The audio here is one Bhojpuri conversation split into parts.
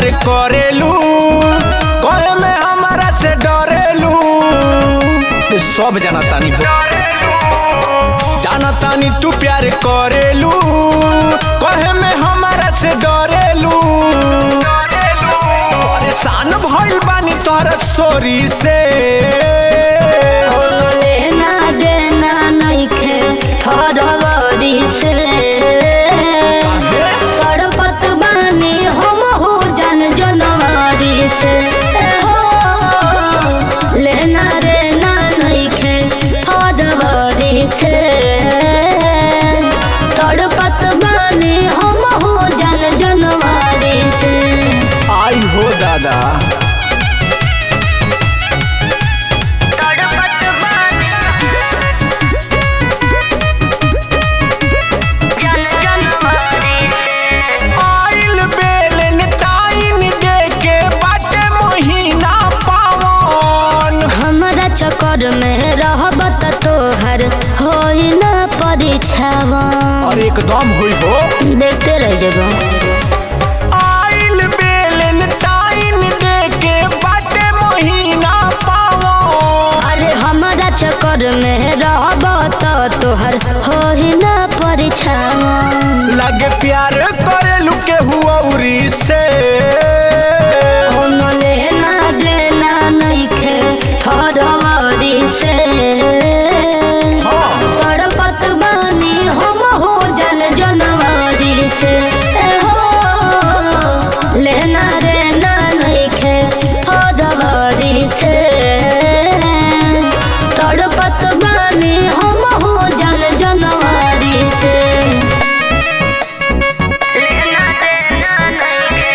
प्यार करेलू कहे में हमारा से डरेलू ये सब जानतानी हो जानतानी तू प्यार करेलू कहे में हमारा से डरेलू परेशान भइल बानी तोहरा सोरी से कोनो लेना देना नइखे फरवरी से तड़पत बानी हम हो जन जनवरी से हो लेना देना नइखे फरवरी से तड़पत बानी हम हो जन जनवरी से आई हो दादा तड़पत बानी जन जनवरी से आइल बेलन ताइन दे के बाटे महीना पावन हमरा चक्कर में रहब त तोहर होई न परीक्षावा और एकदम हुई हो देखते रह जगह आइल बेलन ताइन दे के बाटे महीना पावन अरे हमरा चक्कर में रहब त तोहर होई न परीक्षावा लगे प्यार करेलू के हुआउरी से कोनो लेना देना नइखे फरवरी से हाँ तड़पत बानी हम हो जन जनवरी से हो लेना देना नइखे फरवरी से तड़पत बानी हम हो जन जनवरी से लेना देना नइखे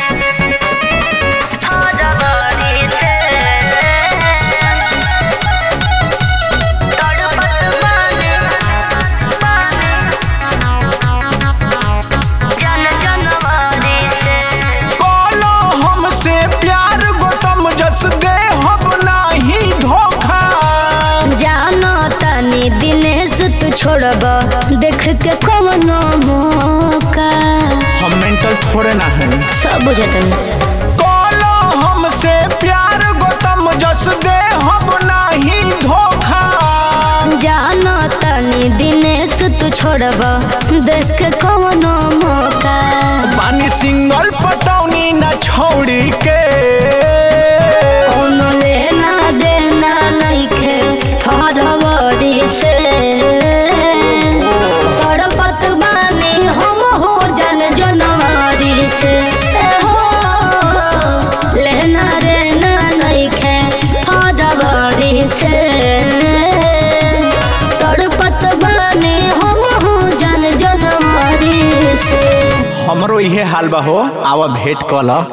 फरवरी से तड़पत बानी जन जनवरी से बोलो हमसे प्यार गोतम जस दे हम नाही धोखा जानो तनी दिनेश तू छोड़ब देख के कवनो मौका हम मेंटल थोड़े ना हैं सब बुझतन बोलो हमसे प्यार गोतम जस दे हम नाही धोखा जानो तनी दिनेश तू छोड़ब देख के कवनो मौका पानी सिंगल पटौनी न छोड़ी के कोनो लेना देना नइखे फरवरी से तड़पत बानी हम हो जन जनवरी से हो लेना देना नइखे फरवरी से तड़पत बानी हम हो जन जनवरी से हमरो इहे हाल बा हो आवा भेंट कल